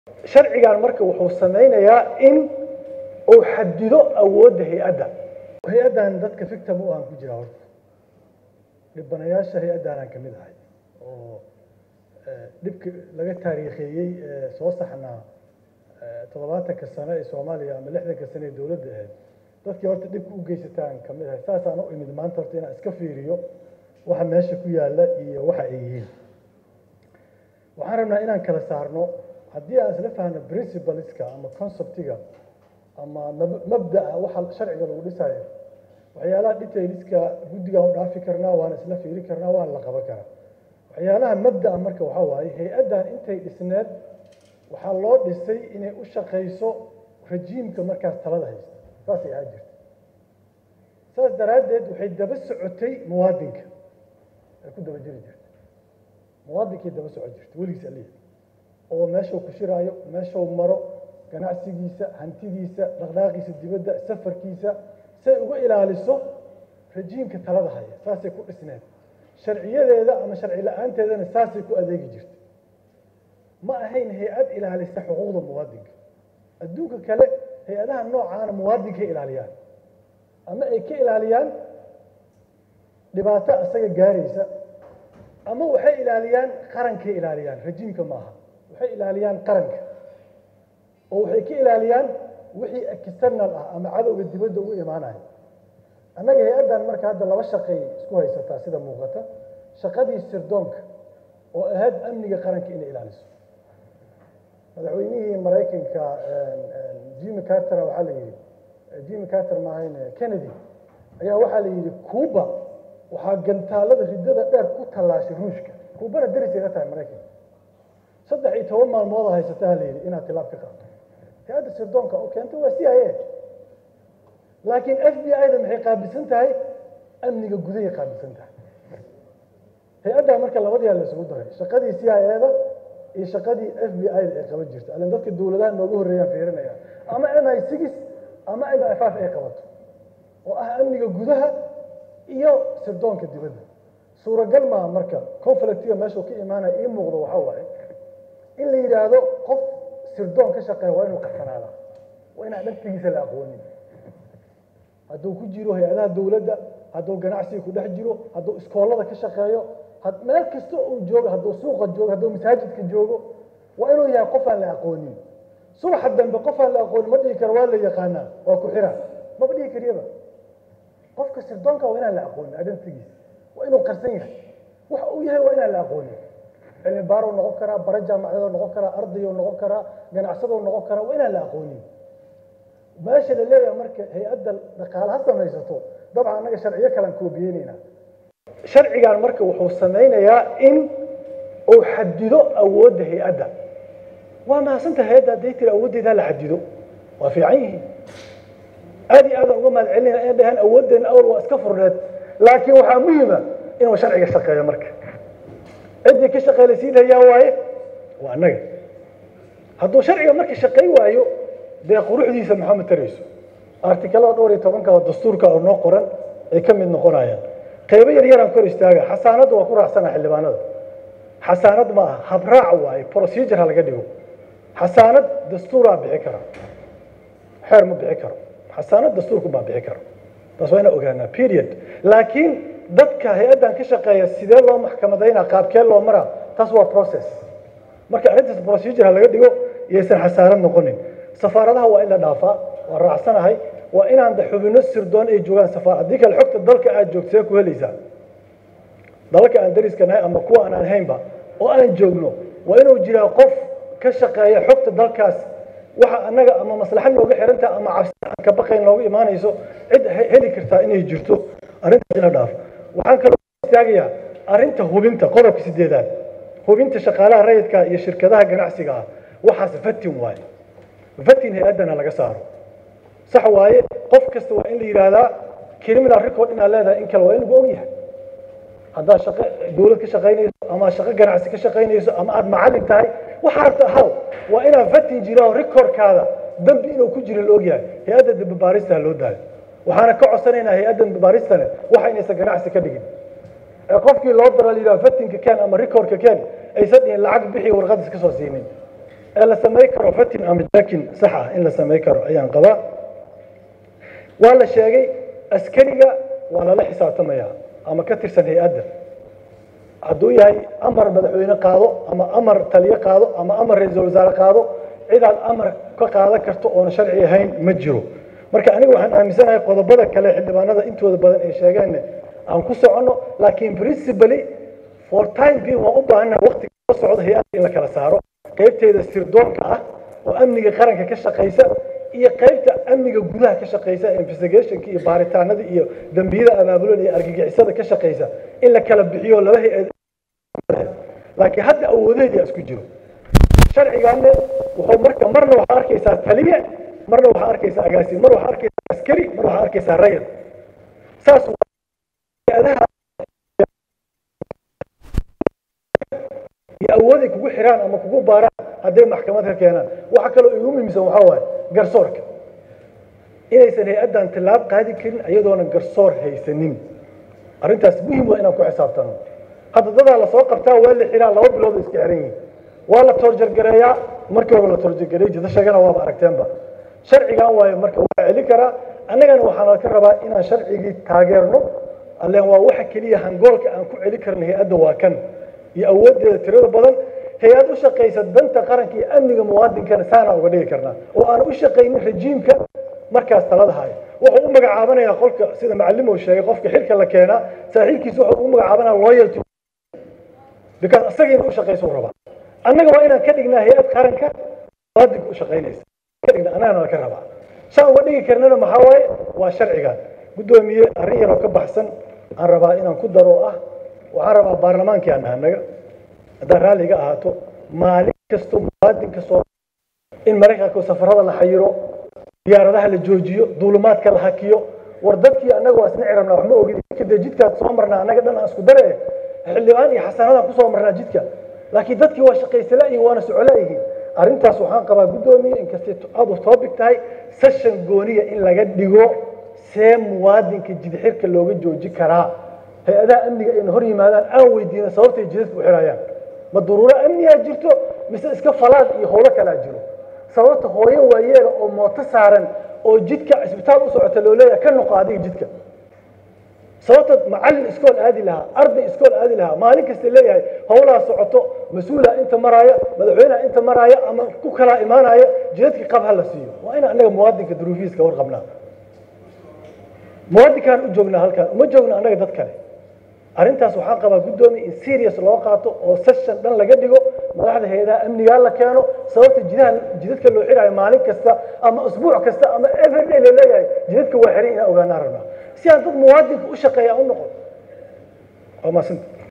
sharcigan marka wuxuu samaynayaa in uu xadido awoodda hay-adda hay-addan dadka victim u aan ku jira horta dhibanayaasha hay-addaanaan ka mid ahay oo dhibka laga taariikheeyey ee soo saxnaa toddobaatanka sano ee soomaaliya ama lixdanka sano ee dowladda ahayd dadkii horta dhibka u geysataan ka mid ahay saasaan u imid maanta horta inaan iska fiiriyo waxa meesha ku yaalla iyo waxa ay yihiin waxaan rabnaa inaan kala saarno haddii aan isla fahno principleska ama conceptiga ama mabda'a waxa sharciga lagu dhisayo waxyaalaha detailska guddigaan u dhaafi karnaa waana isla fiiri karnaa waana la qaban karaa waxyaalaha mabda'a marka waxaa waaye hay-addan intay dhisneed waxaa loo dhisay inay u shaqayso rajiimka markaas talada haysta saasay ahaa jirta saas daraaddeed waxay daba socotay muwaadinka ay ku daba jiri jirta muwaadinkay daba socon jirta weligiis aliya oo meeshuu ku shiraayo meeshuu maro ganacsigiisa hantidiisa dhaqdhaaqiisa dibadda safarkiisa say uga ilaaliso rajiimka talada haya saasay ku dhisneed sharciyadeeda ama sharci la-aanteedana saasay ku adeegi jirta ma ahayn hay-ad ilaalisa xuquuqda muwaadinka adduunka kale hay-adaha noocaana muwaadinkay ilaaliyaan ama ay ka ilaaliyaan dhibaato isaga gaaraysa ama waxay ilaaliyaan qarankay ilaaliyaan rajiimka maaha waxay ilaaliyaan qaranka oo waxay ka ilaaliyaan wixii external ah ama cadowga dibadda ugu imaanayo annaga hay-addan marka hadda laba shaqay isku haysataa sida muuqata shaqadii sirdoonka oo ahayd amniga qaranka inay ilaaliso madaxweynihii maraykanka jimmy carter waxaa la yidhi jimmy carter maahayn kennedy ayaa waxaa la yidhi cuba waxaa gantaalada riddada dheer ku tallaashay ruushka kuubana deris iga tahay maraykanka saddex iyo toban maalmooda haysataa la yidhi inaad tilaab ka qaato hay-adda sirdoonka oo keenta waa c i a laakiin f b i da maxay qaabilsan tahay amniga gudahay qaabilsan tahay hay-addaa marka labadiyaa la isugu daray shaqadii c i a da iyo shaqadii f b i da ay qaban jirta alin dadka dowladaha nooga horreeyaan fiirinaya ama m i six ama m i five ay qabato oo ah amniga gudaha iyo sirdoonka dibadda suuragal maa marka conflictiga meeshuu ka imaanaya ii muuqdo waxaa waaye in la yidhaahdo qof sirdoon ka shaqeeya waa inuu qarsanaada waa inaan dhaftigiisa la aqoonin hadduu ku jiro hay-adaha dowladda hadduu ganacsiga ku dhex jiro hadduu iskoolada ka shaqeeyo meel kasta uu joogo hadduu suuqa joogo hadduu masaajidka joogo waa inuu yahay qof aan la aqoonin subaxa dambe qof aan la aqoonin ma dhihi karo waa la yaqaanaa waa ku xira maba dhihi kariyaba qofka sirdoonka waa inaan la aqoonin identigiisa waa inuu qarsan yahay waxa uu yahay waa inaan la aqoonin cilmi baaruu noqon karaa bara jaamacadoo noqon karaa ardayuu noqon karaa ganacsadou noqon karaa waa inaan la aqoonin meesha la leeyahay marka hay-adda dhaqaale ha samaysato dabcan annaga sharciyo kalaan koobiyeynayna sharcigan marka wuxuu samaynayaa in uu xadido awoodda hay-adda waa mahadsantaha hay-adda hadday tiri awooddeeda la xadido waa fiican yihiin aad iyo aadaan uga mahad celinayna inay dhahaan awooddeena awal waa iska furneed laakiin waxaa muhima inuu sharciga shaqeeyo marka ciddii ka shaqeelaysiin hayaa waaye waa annaga hadduu sharciga marka shaqay waayo dee quruxdiisa maxaa matarayso artikalada dhowr iyo tobanka oo dastuurka oo noo qoran ay ka mid noqonayaan qaybo yar yaraan kor istaaga xasaanadda waa ku raacsana xildhibaanada xasaanad ma aha habraac waaye procedure ha laga dhigo xasaanad dastuuraa bixi kara xeer ma bixi karo xasaanad dastuurku baa bixi karo taas waa inaa ogaanaa period laakiin dadka hay-addan ka shaqeeya sidee loo maxkamadaynaa qaabkee loo maraa taas waa process marka arrintaas procedure ha laga dhigo iyaysan xasaanad noqonin safaaradaha waa in la dhaafaa waa raacsanahay waa inaan da xubino sirdoon ay joogaan safaar haddii kale xogta dalka aad joogto see ku helaysaa dalalka aan dariska nahay ama kuwa aan ahaynba oo aan joogno waa inuu jiraa qof ka shaqeeya xogta dalkaas waxa annaga ama maslaxa nooga xirantaha ama cabsi aan ka baqayn nooga imaanayso cid heli kartaa inay jirto arrintaas in la dhaafo waxaan kaloo istaagayaa arrinta hubinta qodobka sideedaad hubinta shaqaalaha rayidka iyo shirkadaha ganacsiga ah waxaas fatin waaye fatin hay-addana laga saaro sax waaye qof kasta waa in la yidhaahdaa criminal record inaad leedahay in kale waa in lagu og yahay haddaad shaqo dowlad ka shaqaynayso ama shaqo ganacsi ka shaqaynayso ama aad macallin tahay waxaa rabta ahaw waa inaad fatin jira oo recordkaada dambi inuu ku jiro la og yahay hay-adda dambi baarista ha loo daayo waxaana ka codsanaynaa hay-adda dambi baaristane waxa inaysan ganacsi ka dhigin ee qofkii loo daro la yidhaha fatinka ken ama recordka ken aysan dhihin lacag bixi warqad iska soo siinin ee la samay karo fatin ama jakin sax ah in la samay karo ayaan qabaa waa la sheegay askariga waa lala xisaabtamaya ama ka tirsan hay-adda hadduu yahay amar madaxweyne qaado ama amar taliyo qaado ama amar ra-iisul wasaare qaado cidaad amar ka qaadan karto oona sharci ahayn ma jiro marka aniga waxaan aaminsanahay qodobada kale xildhibaanada intooda badan ay sheegeen aan ku soconno laakiin principally for time being waan u baahannahay waqtiga soo socda hay-adda in la kala saaro qaybteeda sirdoonka ah oo amniga qaranka ka shaqaysa iyo qaybta amniga gudaha ka shaqaysa investigationka iyo baaritaanada iyo dembiyada abaabulan iyo argagixisada ka shaqaysa in la kala bixiyo laba hay-ad laakiin hadda awoodeedia isku jiro sharcigaanne wuxuu marka marna waxaa arkaysaa taliye marna waxaa arkaysaa agaasiin mar waxaa arkaysaa askari mar waxaa arkaysaa rayad saas hay-adaha iyo awooday kugu xiraan ama kugu baaraan hadday maxkamad ka keenaan waxa kaloo igu muhiimsan waxaa waaye garsoorka inaysan hay-addan tillaab qaadi karin iyadoona garsoor haysanin arrintaas muhim waa inaan ku xisaabtano hadda dadaa lasoo qabtaa waa la xiraa laba bilood iska xiran yihiin waa la toorjargareeyaa markii hore la toorjargareey jidashagana waaba aragteenba sharcigan waayo marka waa celin karaa annagana waxaana ka rabaa inaan sharcigii taageerno alleen waa waxa keliya hangoolka aan ku celin karna hay-adda waa kan iyo awooddeeda tirada badan hay-ad u shaqaysa danta qaranka iyo amniga muwaadinkana saanaa uga dhigi karnaa oo aan u shaqaynin rajiimka markaas talada hayo wuxuu u magacaabanayaa qolka sida macalimow sheegay qofka xilka la keenaa saaxiibkiisa wuxuu u magacaabanaya loyalty because isagiina u shaqaysa u rabaa annaga waa inaan ka dhignaa hay-ad qaranka muwaadinka u shaqaynaysa ka dhigna annagana la ka rabaa saan uga dhigi karnana maxaa waaye waa sharcigan guddoomiye arrin yaroo ka baxsan aan rabaa inaan ku daro ah waxaan rabaa baarlamaankii aan nahay naga haddaan raalliga ahaato maalin kasto muwaadinka soo in maraykanka safarada la xayiro diyaaradaha la joojiyo duulumaadka la hakiyo war dadkii annaga waa isna cirabnaa wax ma ogid kadee jidkaad soo marnaa annaga dhan aan isku dare xildhibaan iyo xasanadaan kusoo marnaa jidka laakiin dadkii waa shaqaysala iyo waana socola yihiin arrintaas waxaan qabaa guddoomiye inkastay aadu topic tahay session gooniya in laga dhigo see muwaadinka jidxirka looga jooji karaa hay-adaha amniga ayna hor yimaadaan aan weydiina sababtay jidadka u xirayaan ma duruuro amnigaa jirto mise iska falaad iyo howlo kalaa jiro sababta hooyo waayeela oo mooto saaran oo jidka cisbitaal u socota loo leeyahay ka noqo adiga jidka sababta macallin iskool aadi lahaa arday iskool aadi lahaa maalin kasta leeyahay howlaa socoto mas-uulaa inta maraaya madaxweyneha inta maraaya ama ku kalaa imaanaya jidadka qab ha la siiyo waa in annaga muwaadinka duruufihiiska warqabnaa muwaadinkaan u joognaa halkaan uma joogna annaga dad kale arrintaas waxaan qabaa guddoomiya in serious loo qaato oo session dhan laga dhigo madaxda hay-adaha amnigaa la keeno sababta jidaha jidadka loo xiraayo maalin kasta ama usbuuc kasta ama everyday la leeyahay jidadka waa xiran inaan ogaanaa rabnaa si aan dad muwaadinka u shaqeeya u noqon waa maasanta